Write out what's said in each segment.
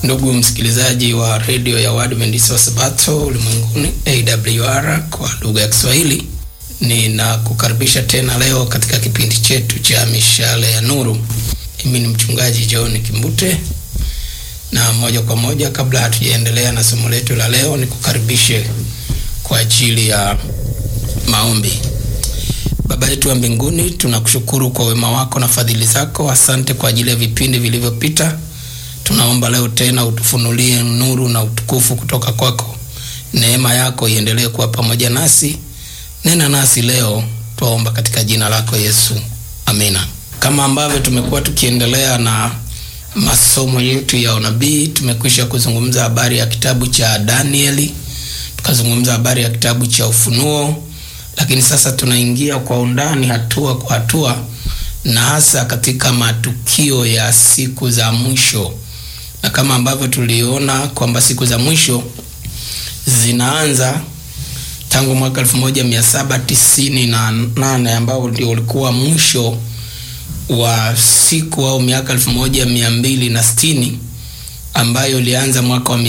Ndugu msikilizaji wa redio ya Waadventista wa Sabato ulimwenguni AWR kwa lugha ya Kiswahili, ninakukaribisha tena leo katika kipindi chetu cha mishale ya nuru. Mimi ni mchungaji John Kimbute, na moja kwa moja, kabla hatujaendelea na somo letu la leo, nikukaribishe kwa ajili ya maombi. Baba yetu wa mbinguni, tunakushukuru kwa wema wako na fadhili zako. Asante kwa ajili ya vipindi vilivyopita. Tunaomba leo tena utufunulie nuru na utukufu kutoka kwako. Neema yako iendelee kuwa pamoja nasi. Nena nasi leo, twaomba katika jina lako Yesu, amina. Kama ambavyo tumekuwa tukiendelea na masomo yetu ya unabii, tumekwisha kuzungumza habari ya kitabu cha Danieli, tukazungumza habari ya kitabu cha Ufunuo, lakini sasa tunaingia kwa undani, hatua kwa hatua, na hasa katika matukio ya siku za mwisho na kama ambavyo tuliona kwamba siku za mwisho zinaanza tangu mwaka 1798 ambao ndio ulikuwa mwisho wa siku au miaka 1260 ambayo ilianza mwaka wa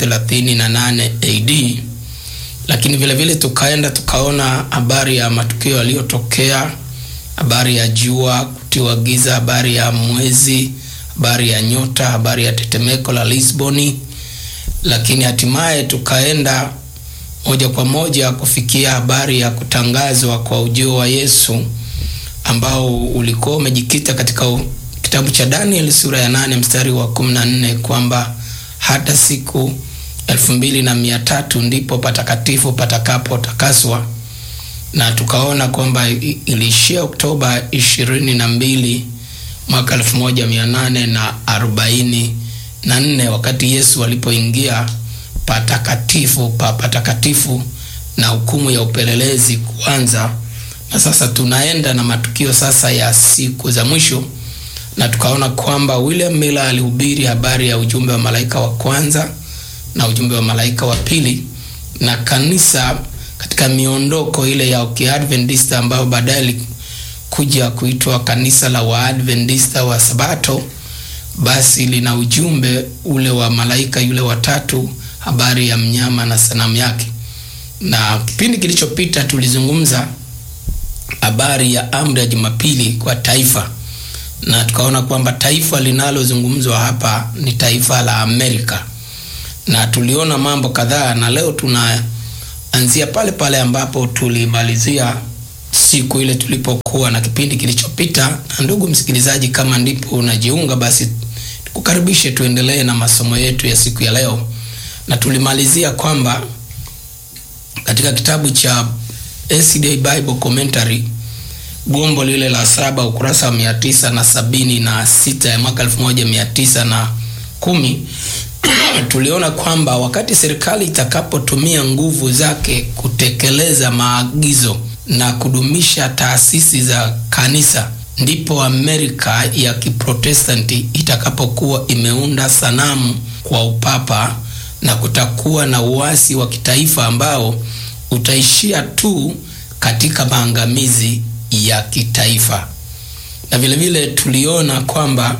538 AD. Lakini vile vile tukaenda tukaona habari ya matukio yaliyotokea, habari ya jua kutiwa giza, habari ya mwezi habari ya nyota, habari ya tetemeko la Lisboni, lakini hatimaye tukaenda moja kwa moja kufikia habari ya kutangazwa kwa ujio wa Yesu ambao ulikuwa umejikita katika kitabu cha Danieli sura ya nane mstari wa kumi na nne kwamba hata siku elfu mbili na mia tatu ndipo patakatifu patakapotakaswa, na tukaona kwamba iliishia Oktoba ishirini na mbili mwaka elfu moja mia nane na arobaini na nne wakati Yesu alipoingia patakatifu pa patakatifu na hukumu ya upelelezi kuanza. Na sasa tunaenda na matukio sasa ya siku za mwisho, na tukaona kwamba William Miller alihubiri habari ya ujumbe wa malaika wa kwanza na ujumbe wa malaika wa pili, na kanisa katika miondoko ile ya Kiadventista ambayo baadaye kuja kuitwa kanisa la Waadventista wa Sabato, basi lina ujumbe ule wa malaika yule watatu, habari ya mnyama na sanamu yake. Na kipindi kilichopita tulizungumza habari ya amri ya Jumapili kwa taifa, na tukaona kwamba taifa linalozungumzwa hapa ni taifa la Amerika, na tuliona mambo kadhaa, na leo tunaanzia pale pale ambapo tulimalizia siku ile tulipokuwa na kipindi kilichopita. Na ndugu msikilizaji, kama ndipo unajiunga, basi tukukaribishe tuendelee na masomo yetu ya siku ya leo, na tulimalizia kwamba katika kitabu cha SDA Bible Commentary gombo lile la saba ukurasa wa mia tisa na sabini na sita ya mwaka elfu moja mia tisa na kumi tuliona kwamba wakati serikali itakapotumia nguvu zake kutekeleza maagizo na kudumisha taasisi za kanisa ndipo Amerika ya Kiprotestanti itakapokuwa imeunda sanamu kwa upapa na kutakuwa na uasi wa kitaifa ambao utaishia tu katika maangamizi ya kitaifa. Na vile vile tuliona kwamba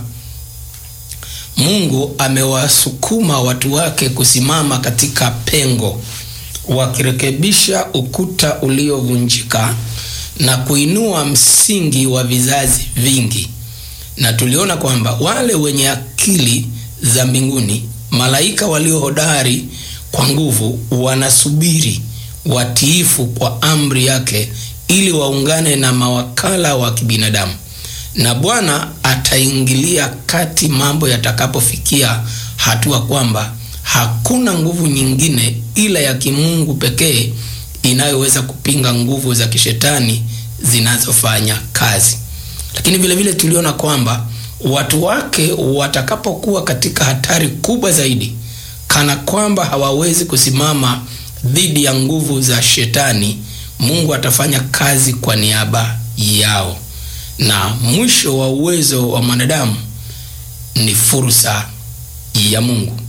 Mungu amewasukuma watu wake kusimama katika pengo wakirekebisha ukuta uliovunjika na kuinua msingi wa vizazi vingi. Na tuliona kwamba wale wenye akili za mbinguni, malaika walio hodari kwa nguvu, wanasubiri watiifu kwa amri yake, ili waungane na mawakala wa kibinadamu, na Bwana ataingilia kati mambo yatakapofikia hatua kwamba hakuna nguvu nyingine ila ya kimungu pekee inayoweza kupinga nguvu za kishetani zinazofanya kazi. Lakini vile vile tuliona kwamba watu wake watakapokuwa katika hatari kubwa zaidi, kana kwamba hawawezi kusimama dhidi ya nguvu za shetani, Mungu atafanya kazi kwa niaba yao, na mwisho wa uwezo wa mwanadamu ni fursa ya Mungu.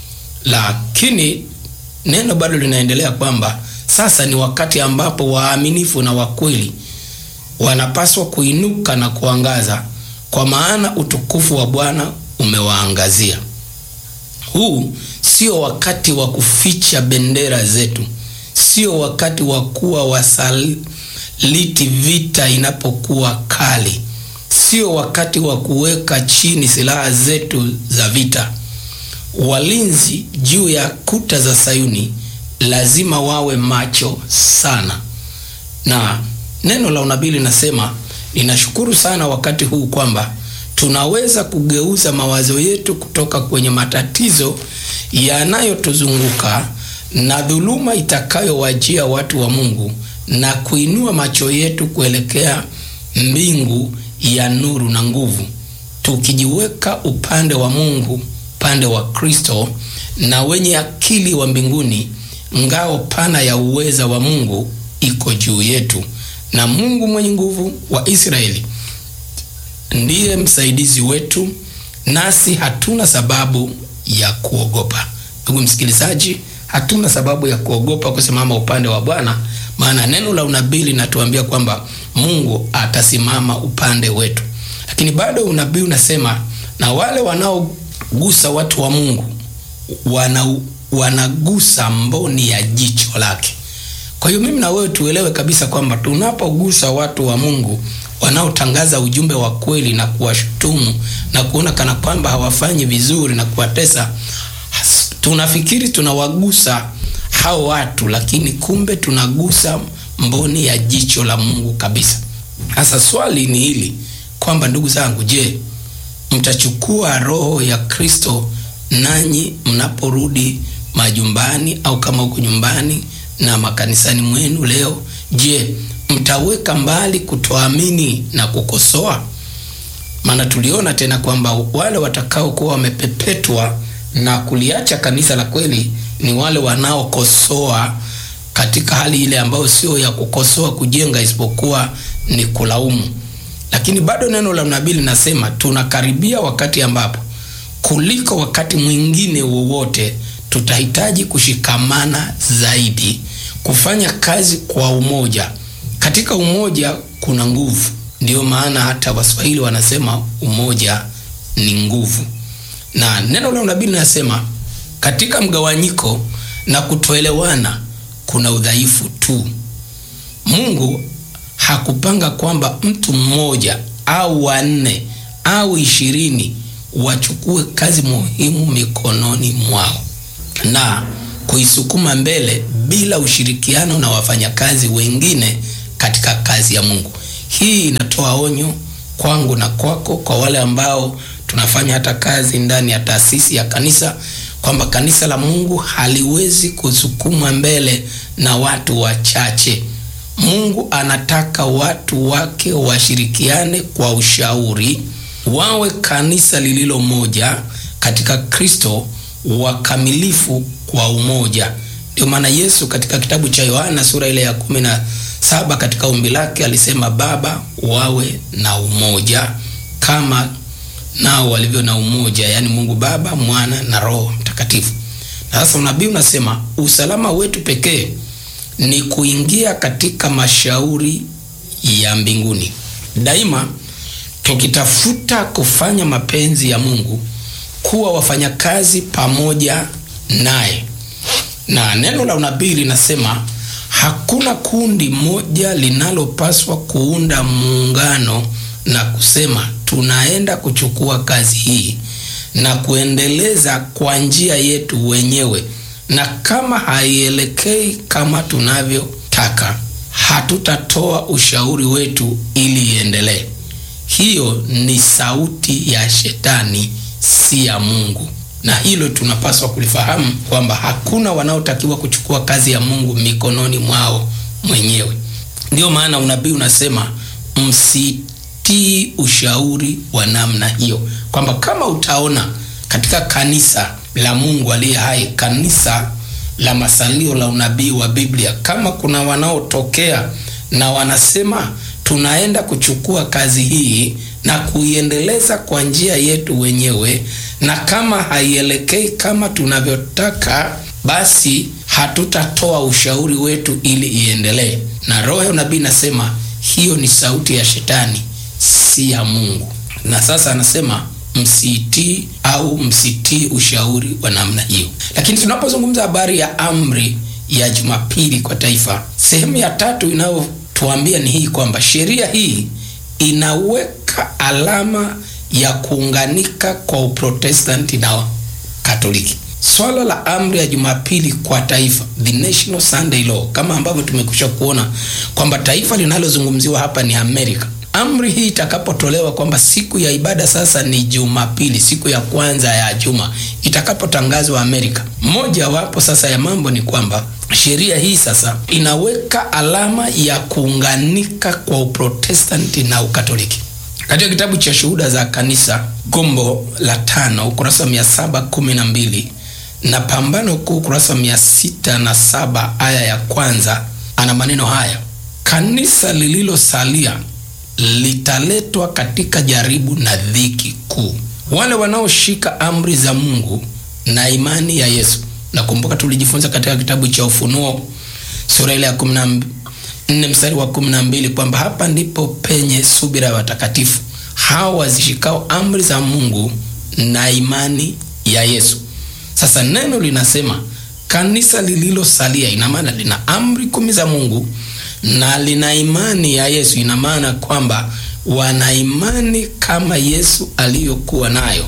Lakini neno bado linaendelea kwamba sasa ni wakati ambapo waaminifu na wakweli wanapaswa kuinuka na kuangaza, kwa maana utukufu wa Bwana umewaangazia. huu sio wakati wa kuficha bendera zetu, sio wakati wa kuwa wasaliti vita inapokuwa kali, sio wakati wa kuweka chini silaha zetu za vita. Walinzi juu ya kuta za Sayuni lazima wawe macho sana, na neno la unabii linasema, ninashukuru sana wakati huu kwamba tunaweza kugeuza mawazo yetu kutoka kwenye matatizo yanayotuzunguka na dhuluma itakayowajia watu wa Mungu na kuinua macho yetu kuelekea mbingu ya nuru na nguvu, tukijiweka upande wa Mungu, upande wa Kristo na wenye akili wa mbinguni. Ngao pana ya uweza wa Mungu iko juu yetu, na Mungu mwenye nguvu wa Israeli ndiye msaidizi wetu, nasi hatuna sababu ya kuogopa. Ndugu msikilizaji, hatuna sababu ya kuogopa kusimama upande wa Bwana, maana neno la unabii linatuambia kwamba Mungu atasimama upande wetu. Lakini bado unabii unasema, na wale wanaogusa watu wa Mungu wana, wanagusa mboni ya jicho lake. Kwa hiyo mimi na wewe tuelewe kabisa kwamba tunapogusa watu wa Mungu wanaotangaza ujumbe wa kweli na kuwashutumu na kuona kana kwamba hawafanyi vizuri na kuwatesa, tunafikiri tunawagusa hao watu, lakini kumbe tunagusa mboni ya jicho la Mungu kabisa. Sasa swali ni hili kwamba, ndugu zangu, je, mtachukua roho ya Kristo nanyi mnaporudi majumbani au kama huko nyumbani na makanisani mwenu leo? Je, mtaweka mbali kutoamini na kukosoa? Maana tuliona tena kwamba wale watakaokuwa wamepepetwa na kuliacha kanisa la kweli ni wale wanaokosoa katika hali ile ambayo sio ya kukosoa kujenga, isipokuwa ni kulaumu. Lakini bado neno la nabii linasema tunakaribia wakati ambapo kuliko wakati mwingine wowote tutahitaji kushikamana zaidi, kufanya kazi kwa umoja. Katika umoja kuna nguvu. Ndiyo maana hata Waswahili wanasema umoja ni nguvu, na neno la unabii linasema katika mgawanyiko na kutoelewana kuna udhaifu tu. Mungu hakupanga kwamba mtu mmoja au wanne au ishirini wachukue kazi muhimu mikononi mwao na kuisukuma mbele bila ushirikiano na wafanyakazi wengine katika kazi ya Mungu. Hii inatoa onyo kwangu na kwako, kwa wale ambao tunafanya hata kazi ndani ya taasisi ya kanisa, kwamba kanisa la Mungu haliwezi kusukumwa mbele na watu wachache. Mungu anataka watu wake washirikiane kwa ushauri, wawe kanisa lililo moja katika Kristo, wakamilifu kwa umoja. Ndio maana Yesu katika kitabu cha Yohana sura ile ya kumi na saba katika ombi lake alisema, Baba, wawe na umoja kama nao walivyo na umoja, yaani Mungu Baba, Mwana na Roho Mtakatifu. Na sasa unabii unasema usalama wetu pekee ni kuingia katika mashauri ya mbinguni daima, tukitafuta kufanya mapenzi ya Mungu, kuwa wafanyakazi pamoja naye. Na neno la unabii linasema hakuna kundi moja linalopaswa kuunda muungano na kusema tunaenda kuchukua kazi hii na kuendeleza kwa njia yetu wenyewe, na kama haielekei kama tunavyotaka, hatutatoa ushauri wetu ili iendelee. Hiyo ni sauti ya Shetani, si ya Mungu, na hilo tunapaswa kulifahamu kwamba hakuna wanaotakiwa kuchukua kazi ya Mungu mikononi mwao mwenyewe. Ndiyo maana unabii unasema msitii ushauri wa namna hiyo, kwamba kama utaona katika kanisa la Mungu aliye hai, kanisa la masalio la unabii wa Biblia, kama kuna wanaotokea na wanasema tunaenda kuchukua kazi hii na kuiendeleza kwa njia yetu wenyewe, na kama haielekei kama tunavyotaka, basi hatutatoa ushauri wetu ili iendelee. Na roho ya unabii nasema hiyo ni sauti ya Shetani, si ya Mungu. Na sasa anasema msiitii au msitii ushauri wa namna hiyo. Lakini tunapozungumza habari ya amri ya Jumapili kwa taifa, sehemu ya tatu inayotuambia ni hii kwamba sheria hii inaweka alama ya kuunganika kwa Uprotestanti na Katoliki. Swala la amri ya Jumapili kwa taifa, the National Sunday Law, kama ambavyo tumekwisha kuona kwamba taifa linalozungumziwa hapa ni Amerika. Amri hii itakapotolewa kwamba siku ya ibada sasa ni Jumapili, siku ya kwanza ya juma, itakapotangazwa Amerika, moja wapo sasa ya mambo ni kwamba sheria hii sasa inaweka alama ya kuunganika kwa Uprotestanti na Ukatoliki. Katika kitabu cha Shuhuda za Kanisa, gombo la tano, ukurasa wa mia saba kumi na mbili na Pambano Kuu, ukurasa wa mia sita na saba aya ya kwanza, ana maneno haya: kanisa lililosalia litaletwa katika jaribu na dhiki kuu. Wale wanaoshika amri za Mungu na imani ya Yesu. Nakumbuka tulijifunza katika kitabu cha Ufunuo sura ile ya kumi na nne mstari wa kumi na mbili kwamba hapa ndipo penye subira ya watakatifu hao wazishikao amri za Mungu na imani ya Yesu. Sasa neno linasema kanisa lililosalia, ina maana lina amri kumi za Mungu na lina imani ya Yesu. Ina maana kwamba wana imani kama Yesu aliyokuwa nayo,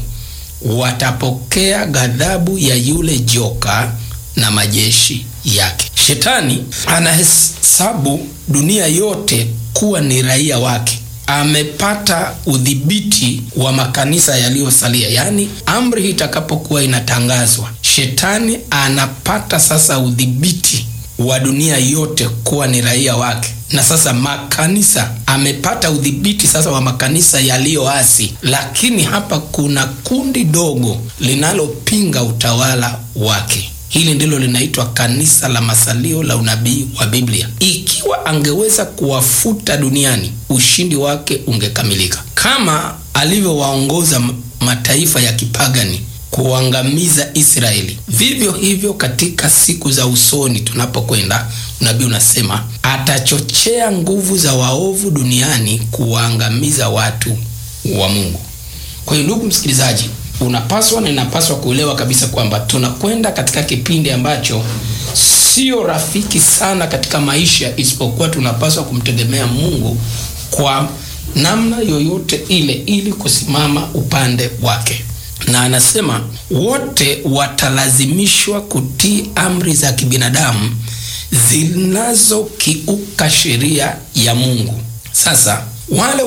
watapokea ghadhabu ya yule joka na majeshi yake. Shetani anahesabu dunia yote kuwa ni raia wake. Amepata udhibiti wa makanisa yaliyosalia, yaani amri hii itakapokuwa inatangazwa, shetani anapata sasa udhibiti wa dunia yote kuwa ni raia wake, na sasa makanisa amepata udhibiti sasa wa makanisa yaliyoasi. Lakini hapa kuna kundi dogo linalopinga utawala wake. Hili ndilo linaitwa kanisa la masalio la unabii wa Biblia. Ikiwa angeweza kuwafuta duniani, ushindi wake ungekamilika, kama alivyowaongoza mataifa ya kipagani kuangamiza Israeli. Vivyo hivyo katika siku za usoni tunapokwenda, unabii unasema atachochea nguvu za waovu duniani kuwaangamiza watu wa Mungu. Kwa hiyo ndugu msikilizaji, unapaswa na inapaswa kuelewa kabisa kwamba tunakwenda katika kipindi ambacho sio rafiki sana katika maisha, isipokuwa tunapaswa kumtegemea Mungu kwa namna yoyote ile ili kusimama upande wake na anasema wote watalazimishwa kutii amri za kibinadamu zinazokiuka sheria ya Mungu. Sasa wale